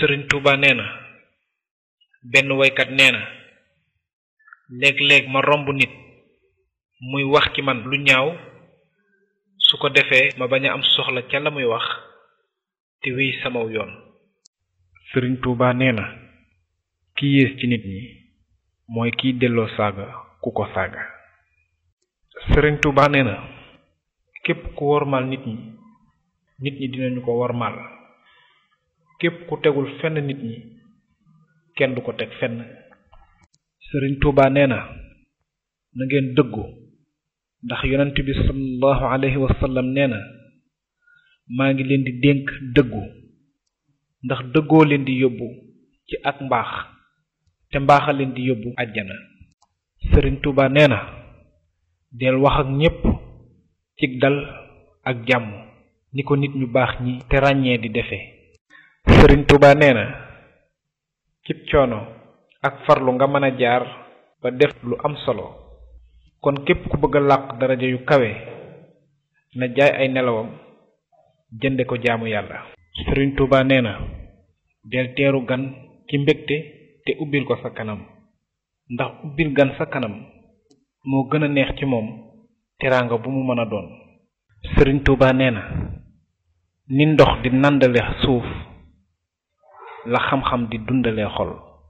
sëriñ Tuuba nee na benn woykat nee na léeg-léeg ma romb nit muy wax ci man lu ñaaw su ko defee ma bañ a am soxla ca la muy wax te wéy samaw yoon sëriñ Tuuba nee na ki yées ci nit ñi mooy kiy delloo saaga ku ko saaga sëriñ Tuuba nee na képp ku wormaal nit ñi nit ñi dinañu ko wormaal képp ku tegul fenn nit ñi kenn du ko teg fenn sëriñ Tuuba nee na na ngeen dëggu ndax yonent bi sallallahu alayhi wa sallam nee na maa ngi leen di dénk dëggu ndax dëggoo leen di yóbbu ci ak mbaax te mbaaxa leen di yóbbu àjjana sëriñ Tuuba nee na del wax ak ñépp cig dal ak jàmm ni ko nit ñu baax ñi te ràññee di defee sëriñ Tuuba nee na cib coono ak farlu nga mën a jaar ba def lu am solo kon képp ku bëgg a làq daraja yu kawe na jaay ay nelawam jënde ko jaamu yàlla sëriñ Tuuba nee na del teeru gan ci mbégte te ubbil ko sa kanam ndax ubbil gan sa kanam moo gën a neex ci moom teraanga bu mu mën a doon sëriñ Tuuba nee na ni ndox di nàndale suuf la xam-xam di dundale xol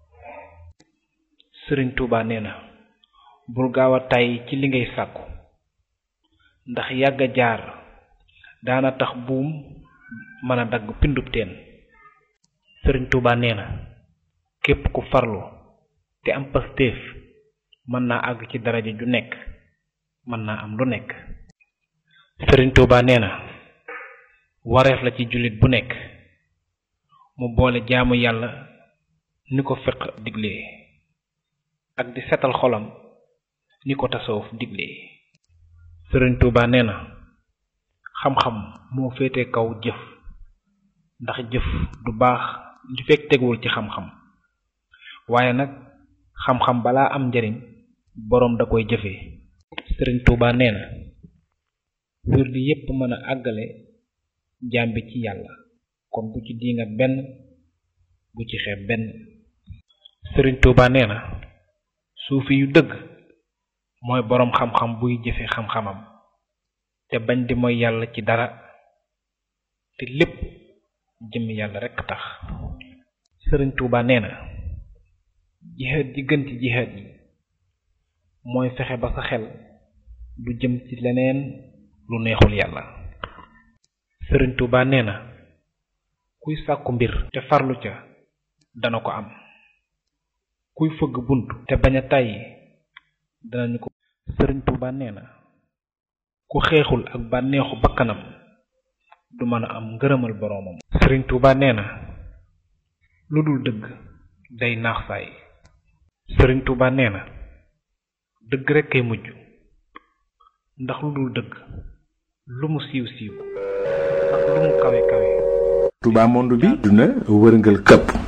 sëriñ Tuuba nee na bul gaaw a tàyyi ci li ngay sàkku ndax yàgg a jaar daana tax buum mën a dagg pindub teen sëriñ Tuuba nee na képp ku farlu te am pastéef mën naa àgg ci daraja ju nekk mën naa am lu nekk sëriñ Tuuba nee na wareef la ci jullit bu nekk mu boole jaamu yàlla ni ko fiq diglee ak di setal xolam ni ko tasawuf diglee sëriñ Tuuba nee na xam-xam moo féete kaw jëf ndax jëf du baax li fekk teguwul ci xam-xam waaye nag xam-xam balaa am njariñ boroom da koy jëfee sëriñ Tuuba nee na wér di yépp mën a àggale jaam bi ci yàlla kon bu ci diingat benn bu ci xeeb benn sëriñ Tuuba nee na suufi yu dëgg mooy boroom xam-xam buy jëfe xam-xamam te bañ di mooy yàlla ci dara te lépp jëmmi yàlla rekk tax sëriñ Tuuba nee na jihaad ji gën ci jihaad yi mooy fexe ba sa xel du jëm ci leneen lu neexul yàlla sëriñ Tuuba nee na kuy sàkku mbir te farlu ca dana ko am kuy fëgg bunt te bañ a tàyyi danañu ko sëriñ Tuuba nee na ku xeexul ak bànneexu bakkanam du mën a am ngërëmal boroomam sëriñ Tuuba nee na lu dul dëgg day naax saay sëriñ Tuuba nee na dëgg rekk kay mujj ndax lu dul dëgg lu mu siiw siiw ak lu mu kawe kawe Touba monde bi duna wërngal këpp